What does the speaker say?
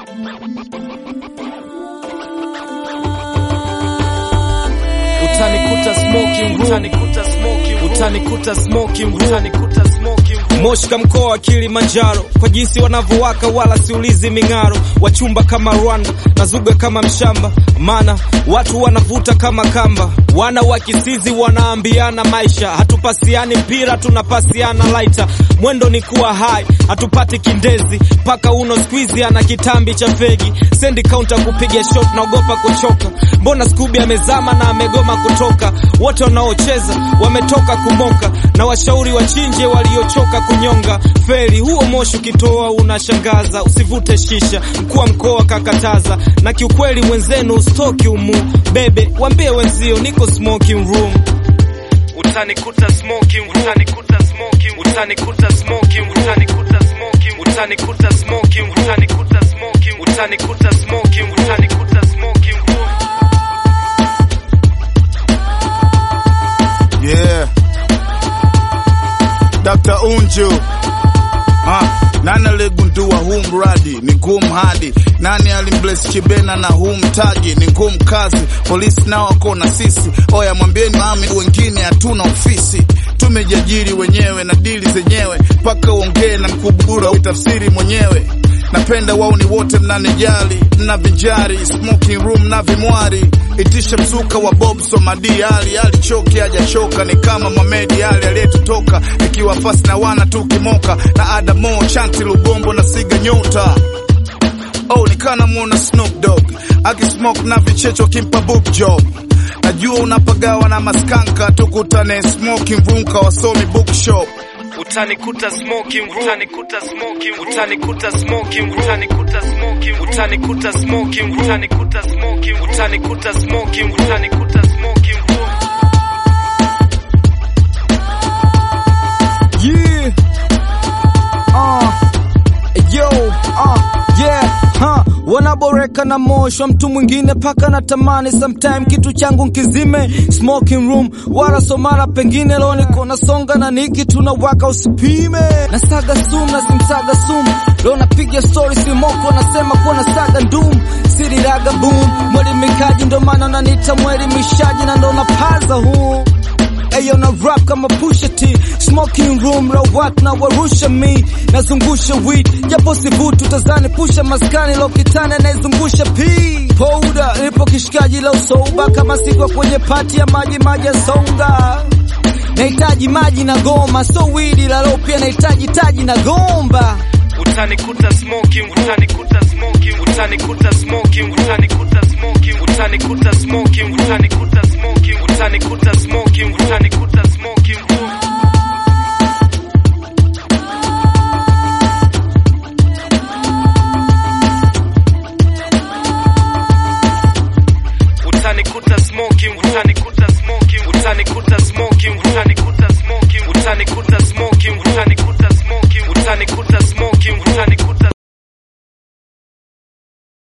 utanikuta smoking room, utanikuta smoking room, utanikuta smoking room, utanikuta smoking room. Moshka mkoa wa Kilimanjaro, kwa jinsi wanavyowaka wala siulizi ming'aro, wachumba kama Rwanda na zuga kama mshamba, maana watu wanavuta kama kamba, wana wa kisizi wanaambiana maisha, hatupasiani mpira tunapasiana laita, mwendo ni kuwa hai, hatupati kindezi, paka uno squeeze ana kitambi cha fegi, sendi counter kupiga shot, naogopa kuchoka, mbona Scooby amezama na amegoma kutoka, wote wanaocheza wametoka kumoka, na washauri wachinje waliochoka kunyonga feri. Huo moshi ukitoa unashangaza, usivute shisha, mkuu wa mkoa kakataza, na kiukweli mwenzenu ustoki umu bebe, wambie wenzio niko smoking room utanikuta smoking room, utanikuta smoking room, utanikuta smoking room, utanikuta smoking room, utanikuta smoking room, utanikuta smoking room, utanikuta smoking room, utanikuta smoking room. Yeah. Dr. Unju. Ha, nani aligundua huu mradi ni ngumu hadi nani alimbless Chibena na huu mtaji ni ngumu kazi polisi nao wako na sisi oya mwambieni mami wengine hatuna ofisi tumejiajiri wenyewe na dili zenyewe mpaka uongee na mkubura uitafsiri mwenyewe napenda wauni wote mnanijali mnavinjari smoking room na vimwari itisha mzuka wa Bob Somadi Ali alichoki hajachoka ni kama Mohamed Ali aliyetutoka ikiwa fasi na wana tukimoka na Adamo Chanti Lubombo na Siga Nyota Oh, nikana muona Snoop Dogg akismoke na vichecho kimpa book job. Najua unapagawa na maskanka, tukutane smoking room kawasomi bookshop. Utanikuta smoking room, utanikuta smoking room, utanikuta smoking room, utanikuta smoking room, utanikuta smoking room, utanikuta smoking room, utanikuta smoking room, utanikuta smoking room. Yeah. Uh. Yo, uh, yeah, huh. Wanaboreka na moshwa mtu mwingine paka na tamani sometime kitu changu nkizime smoking room wala somara pengine leo niko nasonga na niki tunawaka usipime nasaga sum na simsaga sum leo napiga story simoko nasema kuwa nasaga ndum siriraga boom mwelimikaji ndo maana unaniita mwelimishaji na ndo napaza huu Ayo na rap kama Pusha T Smoking room la watu na warusha mi Nazungusha weed Japo sivutu tazani pusha maskani Lokitani anayezungusha P Powder Nipo kishikaji la usoba Kama sikwa kwenye pati ya maji maji ya songa Nahitaji maji na goma So weed la lo pia nahitaji taji na gomba Utanikuta smoking room, utanikuta smoking room, utanikuta smoking room, utanikuta smoking room, utanikuta smoking room, utanikuta smoking room, utanikuta smoking room,